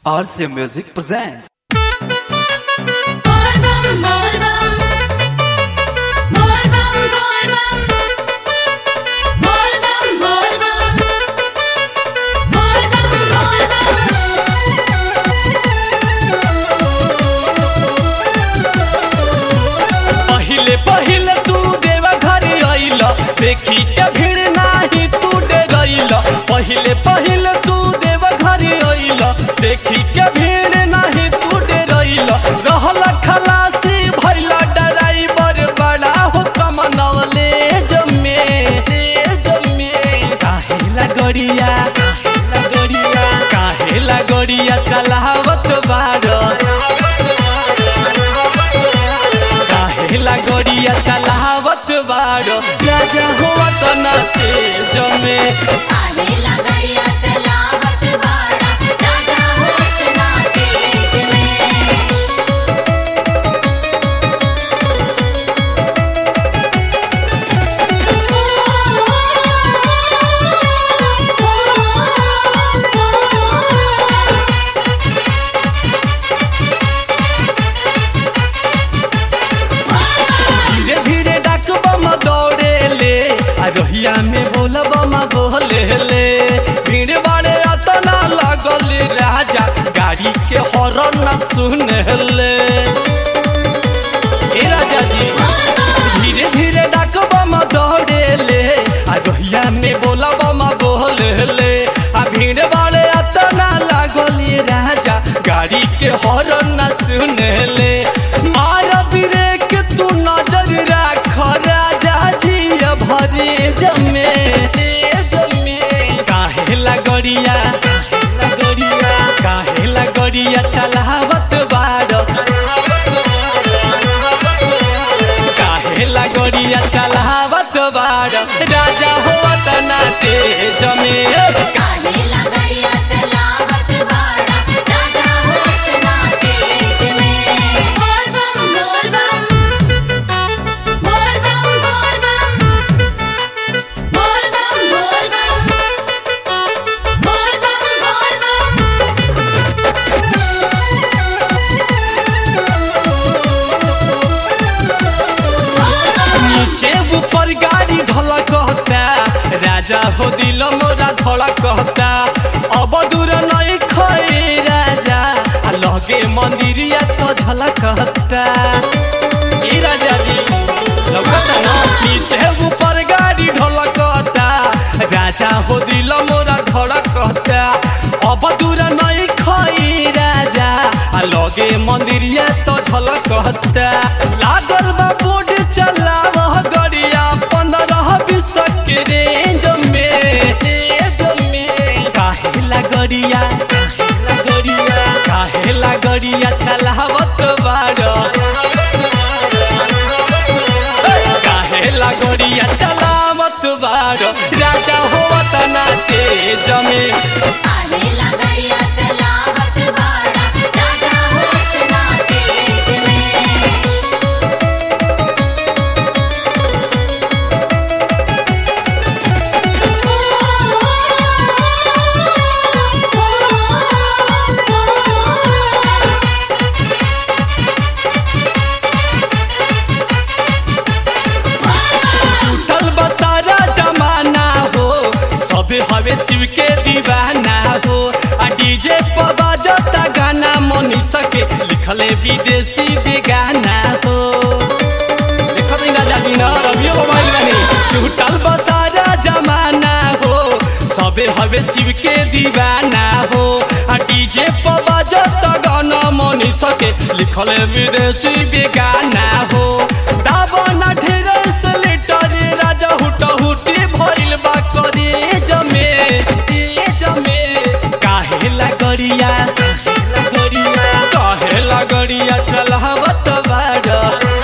RCA Music presents. Borbam, borbam. Borbam, borbam. Borbam, borbam. Borbam, borbam. पहिले पहिले तू देवा घर आइल देखी के भीड़ नाही तू डे गइल पहिले पहिले तू देवा घर आइल देखी के भीड़ नाही तू डे गइल रहल खलासी भइल ड्राइवर बड़ा हो कमनवले जमे जमे काहे लगड़िया काहे लगड़िया काहे लगड़िया चलावत बाड़ काहेला गड़िया चलावत बाड़ो राजा हुआ तो ना तेज में आनेला गड़िया चलावत बाड़ा, राजा होत ना तेज में। धीरे धीरे डाक बम दौड़े ले आ रोहिया में बोल बम बोले ले भीड़ बाड़े अतना लगल राजा गाड़ी के हॉर्न न सुने ले ए राजा जी धीरे धीरे डाक बम दौड़े ले आ रोहिया में बोला बम बोले ले आ भीड़ बाड़े अतना लागल राजा गाड़ी के हॉर्न न सुने ले मार ब्रेक तू नजर राख राजा जी भरे जमे जमे काहे लगड़िया काहे लगड़िया काहे लगड़िया चलावत बाड़ काहे लगड़िया चलावत बाड़ राजा होत ना तेज में आनेला गड़िया चलावत बाड़ा, राजा होत ना तेज में। बोलबम, बोलबम। बोलबम, बोलबम। बोलबम, बोलबम। बोलबम, बोलबम। नीचे ऊपर गाड़ी ढला कहता राजा हो दिल मोरा धड़ा कहता अब दूर नहीं खोए राजा आ लगे मंदिरिया तो झला कहता ई राजा जी लगता ना नीचे ऊपर गाड़ी ढला कहता राजा हो दिल मोरा धड़ा कहता अब दूर नहीं खोई राजा आ लगे मंदिरिया तो झला कहता लागल बा बोर्ड चलाव गड़िया पंद्रह बीस के रेंज में रेंज में काहे लगड़िया काहे लगड़िया काहे लगड़िया चलावत बाड़ काहे लगड़िया चलावत बाड़ राजा होवत ना तेज में आनेला गड़िया चलावत बाड़ा, राजा होत ना तेज में। टूटल बसारा जमाना हो सब हवे शिव के दीवाना हो आ डीजे पर बाजता गाना मनीषा के लिखले विदेशी बेगाना हो देखो तो राजा जी ना रवियो मोबाइल बनी टूटल बसारा जमाना हो सबे हवे शिव के दीवाना हो आ डीजे पर बाजता गाना मनीषा के लिखले विदेशी बेगाना हो दाबना ढेर से लेटर राजा हुटा हुटी भइल बा करे जमे ए जमे काहे लगड़िया काहे लगड़िया काहे लगड़िया चलावत बाड़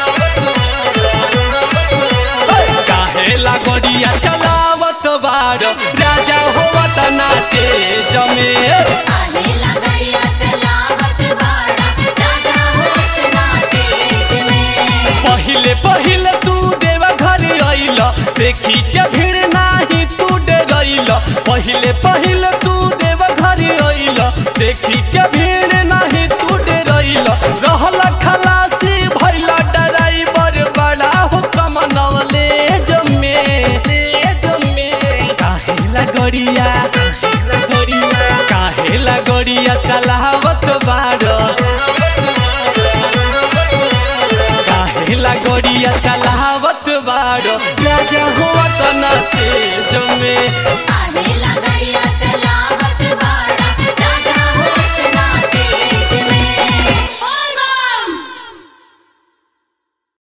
काहे लगड़िया चलावत बाड़ राजा होवत ना तेज में आनेला गड़िया चलावत बाड़ा, राजा होत ना तेज में। पहिले पहिले तू देवा घर आइल देखी के भीड़ नाही तू डे गइल पहिले पहिले तू देवा घर आइल देखी के भीड़ गड़िया काहेला गड़िया चलावत बाड़ो काहेला गड़िया चलावत बाड़ो राजा हुआ तना तेज में